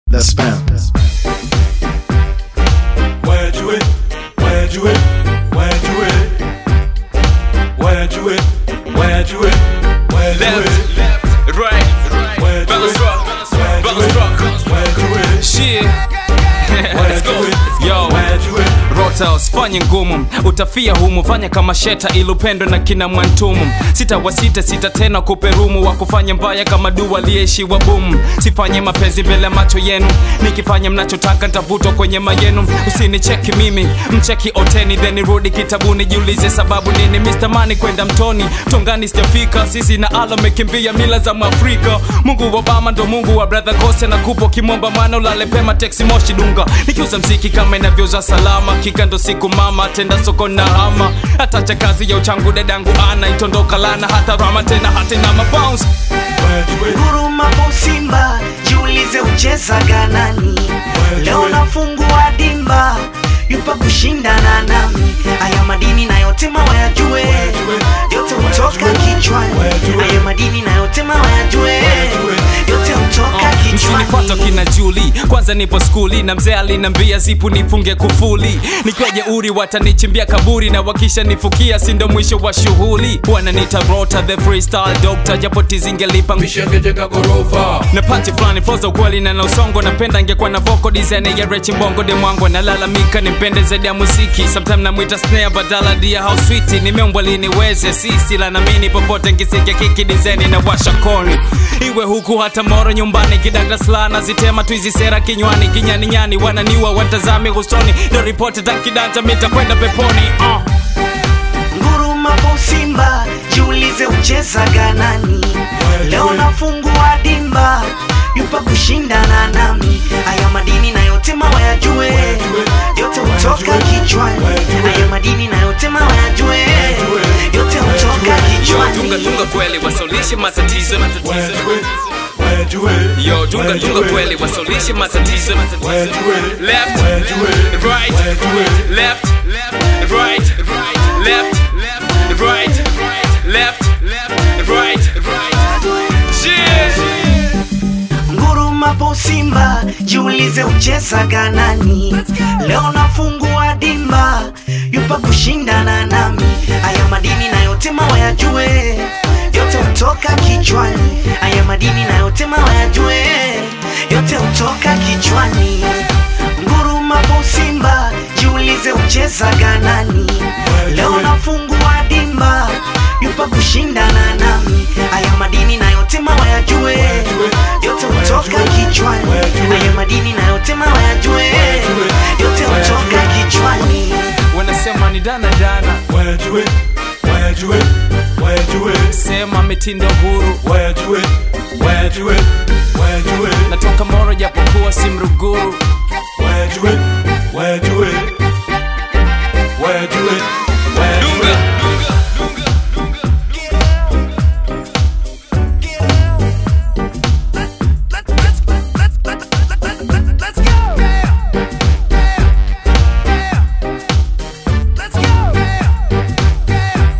The spam. Where'd you it? Where'd you it? Where'd you it? Where'd you it? Where'd you it? Where'd you Left, it? left, right, Where'd you balance it? rock, Where'd you balance it? rock. Where'd you it? Shit. Let's Where'd go. you it? Yo. Where'd you it? Rota usifanye ngumu, utafia humu, fanya kama sheta ilupendwe na kina Mwantumu. Sita wa sita sita tena kuperumu, wa kufanya mbaya kama dua aliyeishiwa bumu. Sifanye mapenzi mbele ya macho yenu, nikifanya mnachotaka nitavutwa kwenye mayenu. Usinicheki mimi, mcheki oteni, then nirudi kitabuni, jiulize sababu nini. Mr. Money kwenda mtoni, tongani sijafika, sisi na ala mekimbia mila za Mwafrika. Mungu wa Obama ndo Mungu wa brother Kose na kupo kimomba mwana ulale pema teksi moshi dunga nikiuza mziki kama inavyouza salama kika ndo siku mama tenda soko na hama hatacha kazi ya uchangu dadangu ana itondoka lana hata rama tena hatena mabounce Where'd you it? Huruma po Simba, jiulize uchezaga nani? Leo nafungua dimba, yupa kushindana nami. Haya madini na yote wayajue, yote hutoka kichwani. Haya madini na yote wayajue, yote hutoka msinifuata kichwani. kina Juli, kwanza nipo skuli na mzee alinambia zipu nifunge kufuli, nikiwa jeuri watanichimbia kaburi na wakisha nifukia, si ndo mwisho wa shughuli. Wananiita Rota the freestyle doctor, japo tizingelipa Mishakejeka ghorofa na pati fulani flow za ukweli na na usongo napenda ingekuwa na vocal design ya Rechi Mbongo de mwangu nalalamika nimpende zaidi ya muziki sometime namwita snare badala dia how sweet nimeumbwa liniweze sisi la namini popote nkisikia kiki design na washa koni iwe huku hata moro nyumbani kidagda slana zitema tu hizi sera kinywani kinyani nyani wananiwa watazame usoni ndo ripoti takidanja mitakwenda peponi uh. Nguruma po Simba, jiulize uchezaga nani? Leo nafungua dimba, yupa kushindana nami. Haya madini na yote wayajue, yote hutoka kichwani. Haya madini na yote wayajue, yote hutoka yo tunga kichwani. tunga kweli wasaulishe matatizo Where'd you it? Where'd you it? yo tunga Where'd you tunga it? kweli wasaulishe matatizo Where'd you it? left, Where'd you it? right, Where'd you it? left, right, left, right, left, right, yeah. Nguruma po Simba, jiulize uchezaga nani? Leo nafungua dimba, yupa kushindana nami. Haya madini na yote wayajue, yote hutoka kichwani. Haya madini na yote wayajue, yote hutoka kichwani. Nguruma po Simba, jiulize uchezaga nani? Leo nafungua dimba, yupa kushindana nami. Haya madini na yote wayajue, yote hutoka kichwani. Haya madini na yote wayajue, yote hutoka kichwani. wanasema ni dana dana Where'd you it? Where'd you it? Where'd you it? sema mitindo huru Where'd you it? Where'd you it? Where'd you it? natoka moro japokuwa si mruguru Where'd you it? Where'd you it? Where'd you it? Where'd you dunga it?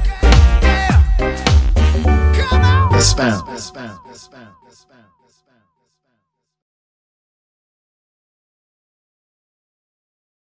The spam. The spam. The spam. The spam. The spam.